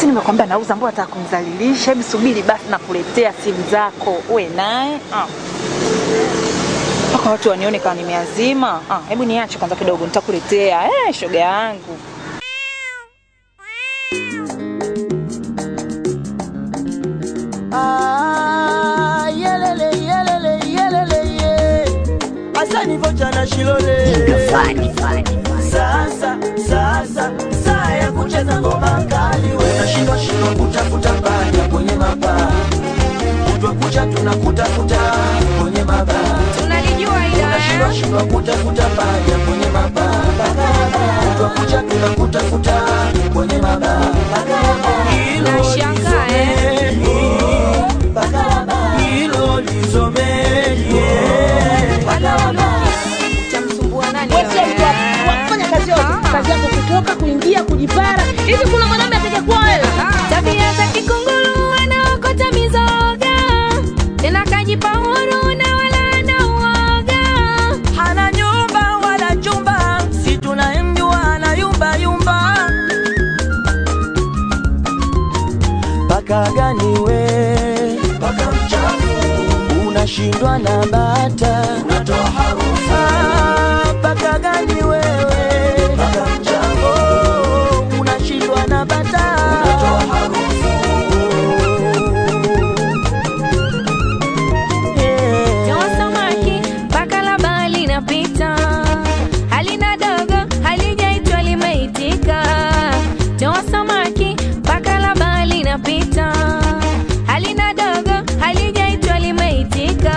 Si nimekwambia nauza, mbona nataka kumdhalilisha? Hebu subiri basi, nakuletea simu zako uwe naye ah. mpaka watu wanione kama nimeazima. Ah, hebu niache kwanza kidogo, nitakuletea eh, shoga yangu. Ah, yelele, yelele, yelele, ye. Asani vocha na shilole sasa sasa saa ya kucheza ngoma kali we nashindwa shindwa kutafuta panya kwenye mabaa kutwa kucha tunakutafuta kwenye mabaa Tunalijua ila tunashindwa eh? shindwa kutafuta panya kwenye mabaa kutwa kucha tunakutafuta kwenye mabaa Hilo Nashangaa, eh? lisomeni, hilo lisomeni, yeah. Chamsumbua nani Wewe sio wewe? mtu wa- wa kufanya kazi yote. Ah. Kazi yako kutoka, kuingia, kujipara. Hivi kuna mwanaume atakuwa wewe? Tabia za kikunguru anaokota mizoga tena kajipa huru na wala ana uoga hana nyumba wala chumba, si tunayemjua ana yumba yumba. Paka gani we? Paka mchafu, unashindwa na bata, unatoa harufu. Ah, paka gani wewe? Paka mchafu, unashindwa na bata, unatoa harufu. Yeah. Toa samaki mpaka la bahari linapita halina dogo halijaitwa limeitika Toa samaki mpaka la bahari linapita halina dogo halijaitwa limeitika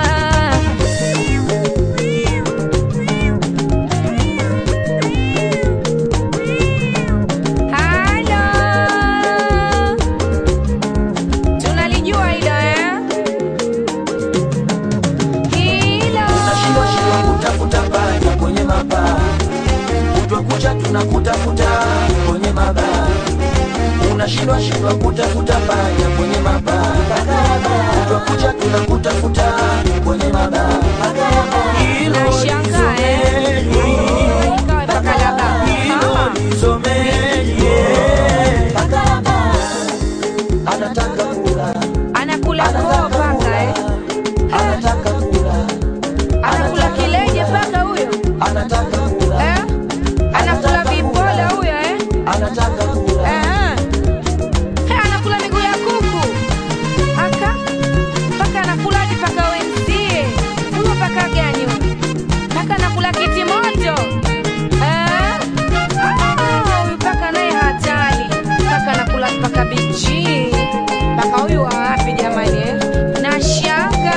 Halo tunalijua hilo eh? Hilo Tunashindwa shindwa kutafuta panya kwenye mabaa, kutwa kucha tunakutafuta kwenye mabaa. Unashindwa shindwa kutafuta panya kwenye mabaa, kutwa kucha tunakutafuta kwenye mabaa. Hilo Nashangaa, eh? lisomeni, Ikawa paka la baa. hilo Ah. lisomeni, yeah. Anataka kula, anakula koo anataka paka eh? kula, anataka kula, anakula kileje paka huyo anataka kula. eh? anakula vipola huyo eh? anataka kula Eh. Eh, anakula miguu ya kuku aka paka anakula hadi paka wenzie huyo paka gani huyo paka anakula kiti moto Eh? Ah, huyu paka naye hatari paka anakula paka bichi paka huyu wa wapi jamani eh? nashanga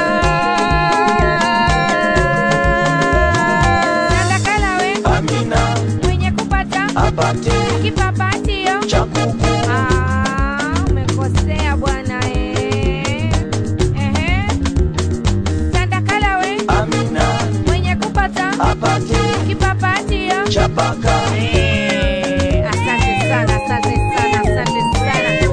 sandakala we Amina mwenye kupata apate kipapatio cha kuku Ah, umekosea bwana eh. Ehe. Sandakala we Amina mwenye kupata apate kipapatio. cha paka Eh, Asante sana, asante sana, asante sana.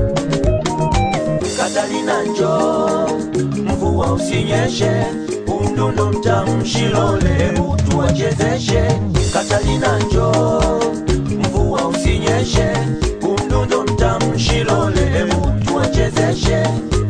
Katalina njo mvua usinyeshe umdundo mtamshilole hebu tuwachezeshe Katalina njo mvua usinyeshe umdundo mtamshilole hebu tuwachezeshe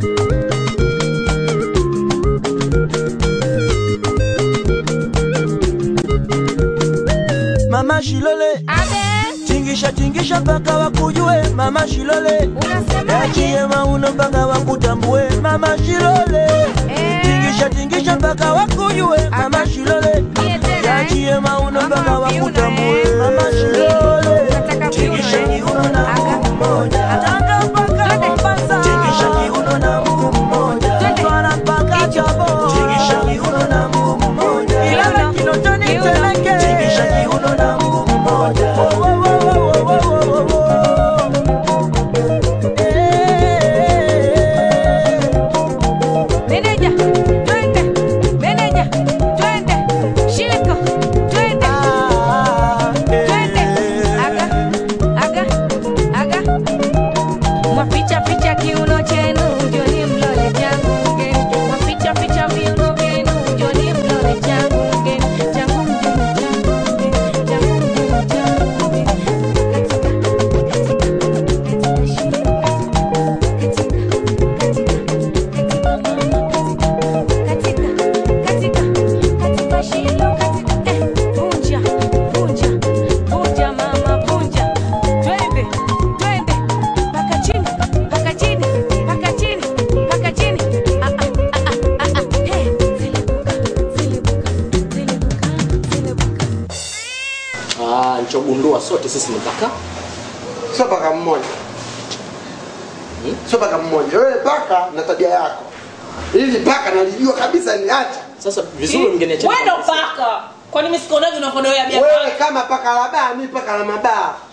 Mama Shilole Abe, tingisha tingisha mpaka wakujue Mama Shilole unasemaje? Yachie mauno mpaka wakutambue Mama Shilole Eh, Tingisha tingisha mpaka wakujue Mama Shilole mie tena, eh? Yachie mauno Mama mpaka wa viuno, wakutambue eh? Mama Shilole Nataka viuno, Tingisha eh? kiuno na Aka. mguu mmoja Aka. mpaka Twende. Mombasa Tingisha kiuno na mguu mmoja Twende. Twara mpaka Chabo Tingisha kiuno na mguu mmoja Ilala Kinondoni Kiuno. Temeke Tingisha kiuno na mguu mmoja Wo, wo, wo, wo, wo, wo, wo, wo. Meneja, twende. Meneja, twende. Shiko, twende. Twende. Aga, aga, aga, Ah, nilichogundua sote sisi ni paka. sio paka mmoja Hmm? sio paka mmoja wewe paka na tabia yako ili paka nalijua kabisa niacha Sasa vizuri mngeniachia. Wewe ndo paka. Kwani mimi sikonaje unakodoea bia? wewe kama paka la baa mi paka la mabaa